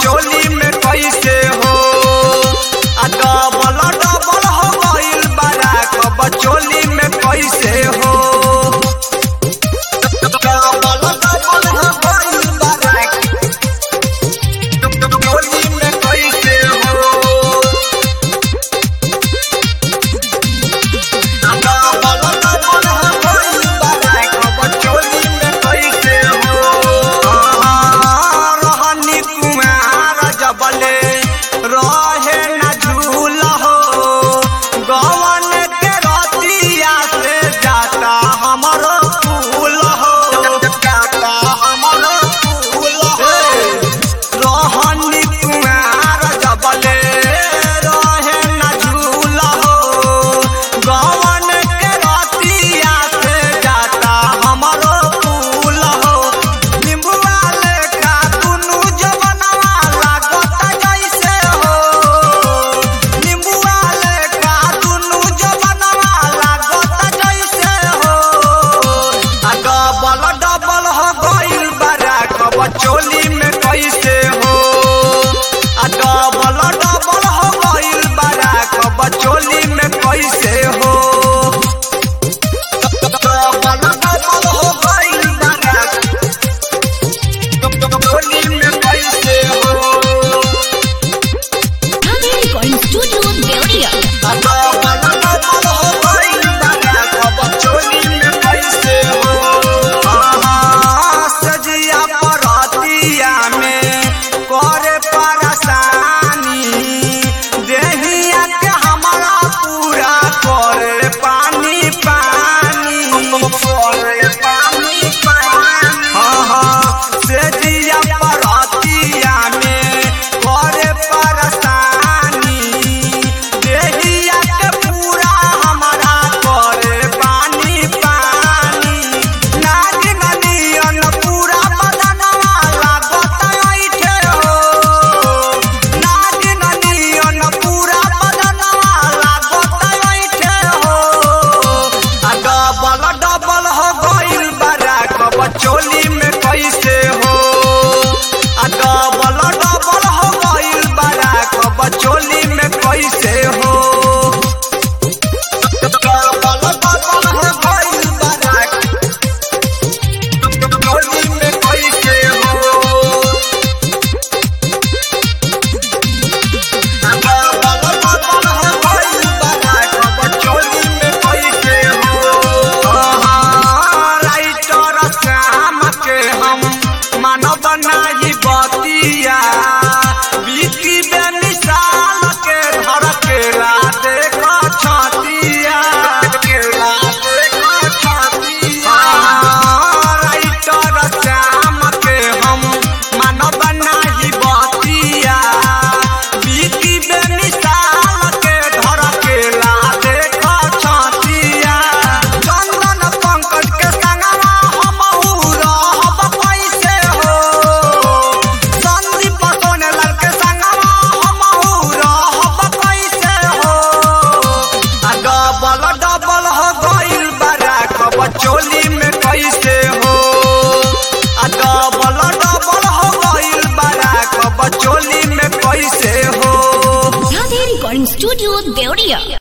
चोली में कैसे हो आ डबल डबल हो गइल बारा कब चोली में कैसे हो डबल डबल हो गइल बारा चोली में कैसे हो रहे न झूल हो गवन के रतिया से जाता हमरो फूल हो जाता हमरो फूल हो रहनी कुमार जबले रहे न झूल हो गवन के रतिया से जाता हमरो फूल हो निम्बुआ लेखा दुनु जवनवा लागत जैसे हो निम्बुआ लेखा दुनु जवनवा लागत जैसे हो आ डबल डबल हो गइल बारा कब चोली में कैसे हो आ डबल डबल हो गइल बारा कब चोली में कैसे हो डबल डबल हो गइल बारा चोली में कैसे हो Radhe Recording Studio, Deoria. सजिया परतिया में करे परेशानी देहिया के हमारा पूरा करे पानी पानी करे पानी पानी हाँ हाँ सजिया परतिया में करे परेशानी देहिया के पूरा हमारा करे पानी पानी नागिन नियन पूरा बदनवा लागत ऐठे हो नागिन नियन पूरा बदनवा लागत ऐठे हो आ डबल डबल हो गइल बारा कब चोली में कैसे हो आ डबल डबल हो गइल बारा कब चोली में कैसे हो डबल डबल हो गइल बारा चोली में कैसे हो मानव नाही बतिया बीती बेमिसाल के धर केला देख छतिया केला देख छतिया राइटर श्याम के हम मानव नाही बतिया बीती बेमिसाल के धर केला देख छतिया चंदन पंकज के संगवा हमहू रहब कैसे हो संदीप सोनेलाल के संगवा हमहू रहब कैसे हो आ डबल डबल हो गइल बारा कब चोली में कैसे हो आ डबल डबल हो गइल बारा कब चोली में कैसे हो Radhe Recording Studio, Deoria.